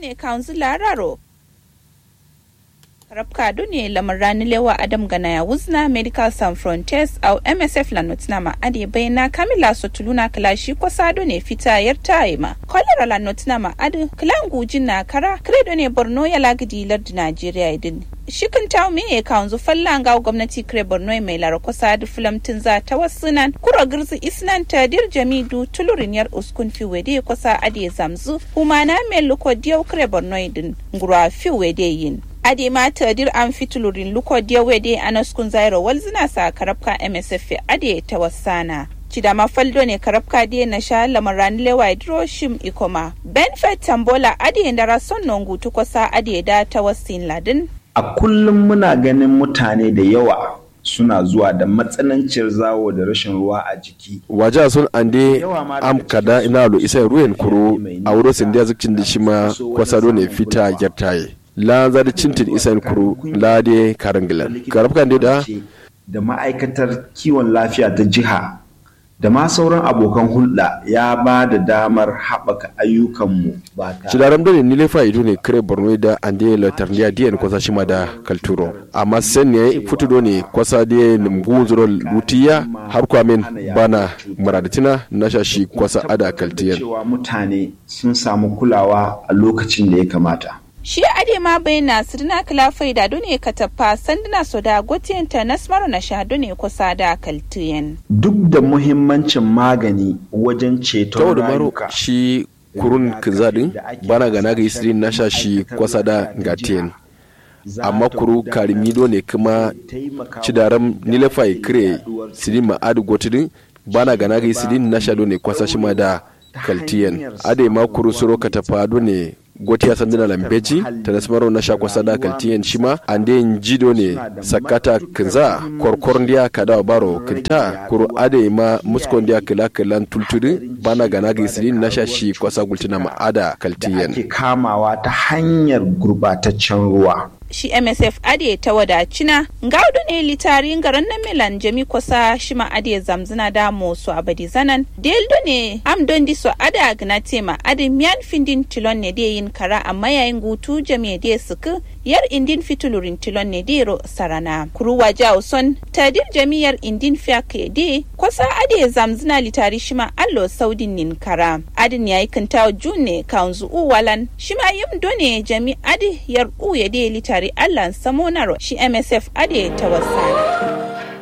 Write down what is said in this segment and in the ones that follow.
ne kanzu lararo rabka ne lamar rani lewa adam gana ya wuzna medical san frontiers au msf la notina ma ade bayna kamila sotuluna kalashi ko sado ne fita yar taima kolera la notina ma ade klangu jinna kara credo ne borno ya lagidi lardi nigeria idin shikin tawo me ya kawanzu falla ga gwamnati kire borno mai lara kusa da filamtin za ta wasunan kuro girzi isnan ta dir jamidu tulurin yar uskun fi wede kusa ade zamzu humana mai luko diyau kire borno idin ngura fi wede yin ade ma tadir an fitulurin luko diyau wede anaskun zairo walzina sa karabka msf ade ta wasana Cidama faldo ne karabka diye na sha lamaran lewa shim ikoma. Benfet Tambola ade da rason nongu tukosa ade da ta wasin ladin. A kullum muna ganin mutane da yawa suna zuwa da matsananciyar zawo da rashin ruwa a jiki. Waje sun ande am kada ina lo isa ruwan kuro a wurin sindiya zikin da shi ma kwasado ne fita gyartaye. La zari cintin isa kuro la de karangilan. Karabka da da ma'aikatar kiwon lafiya ta jiha da ma sauran abokan hulɗa ya ba da damar haɓaka ayyukanmu ba ta. Cidaram dole ni lefa ido ne kare Borno da ande latarniya diyan kwasa shima da kalturo. Amma sen ne futudo ne kwasa da nungu zuro lutiya har kwamin bana muradatina na shashi kwasa ada kaltiyan. Cewa mutane sun samu kulawa a lokacin da ya kamata. shi ade ma bai na sirna kala faida dune ka tafa sanduna so da gotiyan ta nasmaro na sha dune kusa da kaltiyan. Duk da muhimmancin magani wajen ceton rayuka. shi kurun kizadin bana ga naga isirin na sha shi kwasa da gatiyan. amma kuru karimido ne kuma cidaram nilefa kire sirin ma adu gotidin bana ga naga isirin na sha ne kwasa shi ma da kaltiyan ade ma kuru suro ka tafa ne gotiya sandina lambeji ta nasmaro na shakwa sada kaltiyan shima ande jido ne sakata kinza korkor ndiya kada baro kinta kuru ade ma muskon ndiya kila kilan tultudu bana gana ga isirin na shashi kwasa gultina ma ada kaltiyan ake kamawa ta hanyar gurbataccen ruwa shi msf ade ta wadacina gaudu ne litarin garin na milan jami kusa shi ma ade zamzina da su abadi zanan deldo ne am don di so ada gna tema ade miyan findin tilon ne de yin kara amma yayin gutu jami de suku yar indin fitulurin tilon ne dero sarana kuruwa jawo son tadir jamiyar indin fiake de kusa ade zamzina litari shi ma allo saudin nin kara adin yayi kintawo june kanzu uwalan shi ma yim done jami ade yar u ya de litari tare Allah samonaro shi MSF ade ta wasana.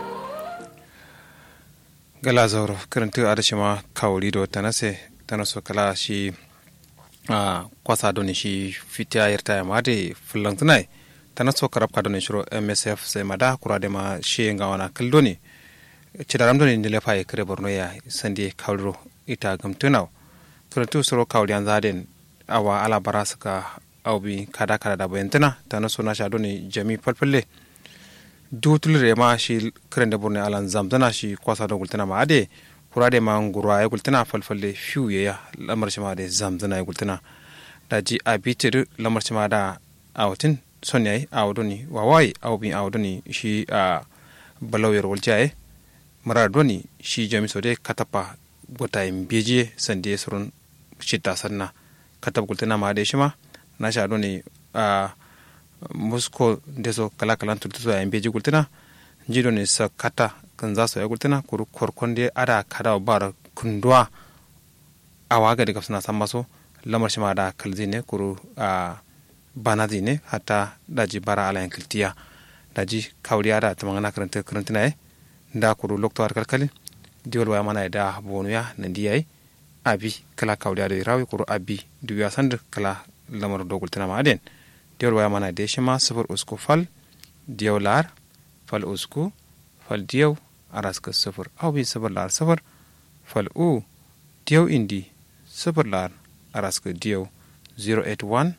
Gala zauro karanta a dashi ma kawuri da wata nase ta naso kala shi a kwasa doni shi fitiya yarta ya made fulan tunai ta naso karab ka doni shiro MSF sai ma da kura da ma shi ga wana kaldo ne cidaram doni ne lefa ya kare borno ya sande kawuro ita gamtunaw karanta suro kawuri an zaden awa ala bara suka aubi kada kada da bayantana ta na sona shado ne jami falfalle dutul re ma shi karen da burne alan zamzana shi kwasa da gultana ma ade kura de ma ngurwa ya gultana falfalle fiu ya lamar shi ma de zamzana ya gultana da ji a bitir lamar shi ma da awtin son yayi awdoni wawai awbi awdoni shi a balawyar waljaye marar doni shi jami so de katapa gota imbeje sande surun shita sanna katab gultana ma de shi ma na sha ne a musko da so kala kala tutu so yan beji gultina jido ne sa kata kan za su ya gultina kuru korkon da ada kada bar kundwa a waga daga suna san maso lamar shi ma da kalzi ne kuru a banazi ne hatta daji bara ala yan kiltiya daji kawriya da ta mangana karanta karanta na da kuru lokto kalkalin diwal waya mana da bonuya nan diyai abi kala kawriya da rawi kuru abi duya sand kala lamar dogul tana maden diyar waya mana da shi ma sifir usku fal diyau lar fal usku fal diyau araska sifir au bi sifir lar sifir fal u diyau indi sifir lar araska diyau 081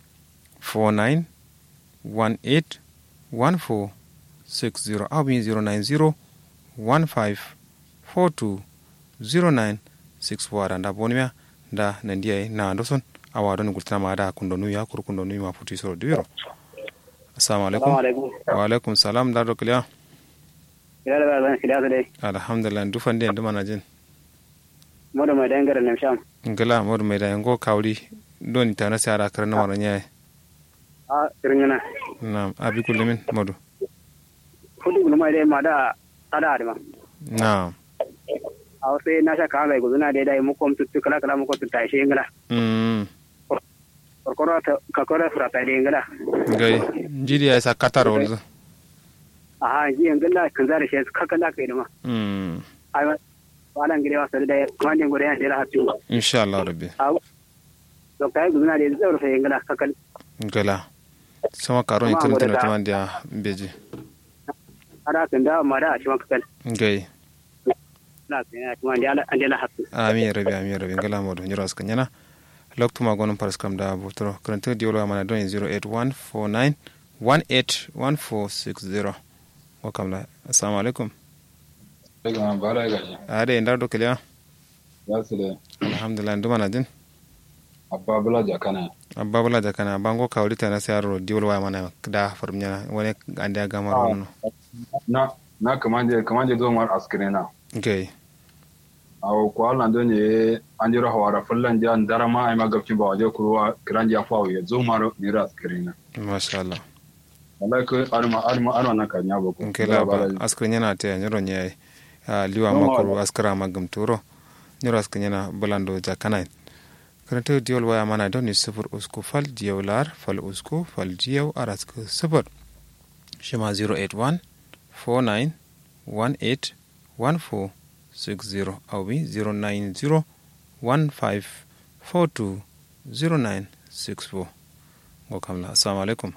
49 18 14 60 au bi 090 15 42 09 64 da bonimia da nandiya na andoson awa don gultana ma da kundo nuya kur kundo nuya ma futi soro duwiro assalamu alaikum wa alaikum salam da do kliya ila da ban kiliya dai alhamdulillah du fande ndu mana jin modo mai dangare nem sham ngala modu mai da ngo kawli doni ta na sai ara kar na maro nya a irin na abi kullumin modu kudu gulu mai dai ma da ada da ma na a sai na sha kala guduna dai dai mu kom tuttu kala kala mu ko tutta shi ngala mm korkoro ta kakoro fra ta dai ngala gai jidi ya sa katar wanzu a ji ngala kan zare shi kakala kai da ma mm ai ma wala ngire wa sai dai kuma ne gore ya dai hatu insha Allah rabbi a to kai guduna dai zai rufe ngala kakal gala sama karo ni tun tun tun dia beji ada kan da ma da shi ma kakal gai na kan ya kuma dai an dai hatu amin rabi amin rabi ngala modu nyiro askan yana loktu ma gonum paras kam da butro krante diolo mana don 08149 181460 wakam la assalamu alaikum daga bara gaji ade ndar do kiliya ya su da alhamdulillah nduma na din abba bula jakana abba bula da kana bango kawli ta na sayar diolo wa mana da farmnya wani ande ga maro no na na kamanje kamanje zo mar askrena gai aw ko Allah do ne an jira hawara fullan jan darama ai magabci ba waje kuruwa kiran ja fawo ya zo mar ni ra askrena masha Allah wallahi ko arma arma arma na kanya ba ko nkela ba askrin yana ta nyoro nye liwa makuru askara magam turo nyoro askrin yana bulando jakana karanta diyol waya mana don ni sifir usku fal diyaw lar fal usku fal diyaw arask sifir shima 081 49 18 14 60 awi 090 15 42 09 64 go kamla assalamu alaikum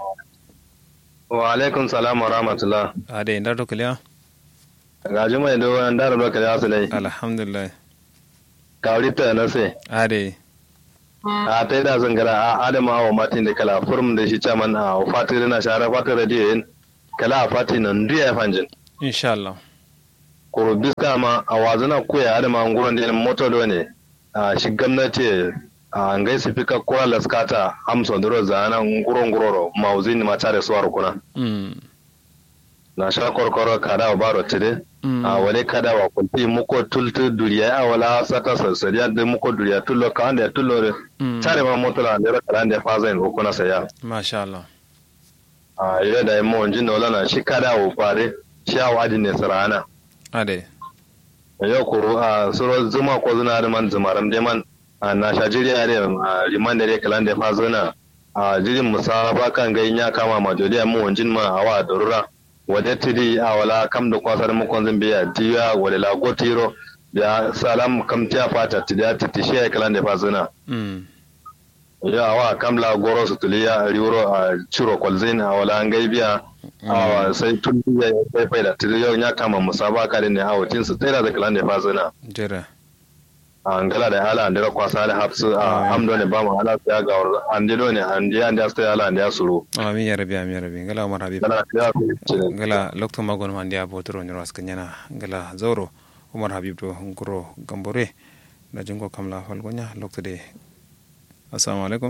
wa alaikum salam wa rahmatullah ade ndar do kaliya ga juma da wani dara da kare asu dai alhamdulillah kawri ta na sai ade a ta da zangara a adama wa matin da kala furum da shi chaman a fati da na shara fati radio yin kala a fati nan duya fanjin insha Allah kuro biska ma a wazana koya adama an gurin da moto da ne a shi gwamnati a ngai su fika kura laskata amson da roza na nguron nguroro mauzin ma tare suwar kuna mm na sha korkoro kada wa baro tide a wale kada wa kunti muko tultu duriya a wala sata sassariya da muko duriya tullo ka anda tullo de tare ma motola da kala anda faza in ko na saya masha Allah a ile da mo onjin wala na shi kada wa fare shi a wadi ne sarana ade yau kuro a suro zuma ko zuna da man zumaram de man a na sha jiriya da liman da kala anda faza na a jirin musaba kan ga ya kama majoliya mu onjin ma a wa durura wade tidi a wala kam da kwasar mukon zan biya tiya wale la go tiro ya salam kam tiya fata tiya titi shi ya kalan da fasuna mm ya wa kam la goro su tuliya riuro a ciro kwalzin a wala an gaibiya a sai tun ya sai faida tidi yau ya kama musabaka da ne a wutin su tsira da kalan da fasuna jira a ngala da ala andira kwasa da hapsu a amdo ne ba mu ala ya ga andiro ne andi andi asta ala andi asuru amin ya rabi amin ya rabi ngala umar habib ngala ya ngala lokto magon man dia botoro nyoro askanyana ngala zauro umar habib do ngoro gambore da jingo kamla falgonya lokto de assalamu alaikum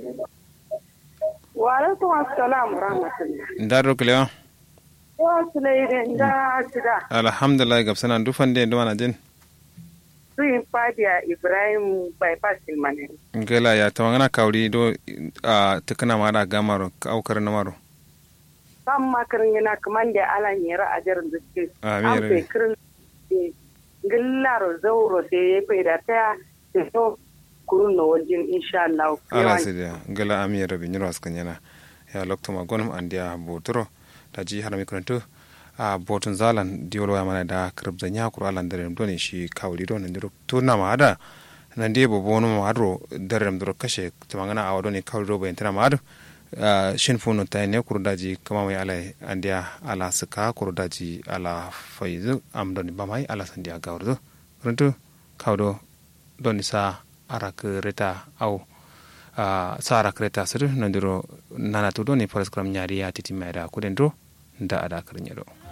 wa alaikum assalam wa rahmatullah ndaro klewa wa sulaide nda sida alhamdulillah gabsana dufande ndo wana jin suyin fadiya ibrahim bypass ilmanin ngala ya tawangana kawri do a tukana mara gamaro aukar na maro kan makarin yana kaman da alan yara a jarin da suke Amin, an Rabi. fai kirin gillaro zauro da ya fai da ta da so kurun na wajen insha Allah ala sidia ngala ami rabi nyiro askanyana ya lokto magonum andia botoro da ji harami kuranto a botun zalan diwolo ya mana da kribza nya kuro alan dare doni shi kawli do nan diro turna ma ada nan de bo bono ma adro dare dro kashe tumangana a wadoni kawli do bayantana ma adu shin funo ta ne kuro daji kama mai ala andia ala suka kuro daji ala faizu am doni bamai ala sandia gawrdo kuranto kawdo doni sa arak reta au uh, sa arak reta sir nandiro nana to doni paraskram nyari ya titi maida kudendro nda ada karnyado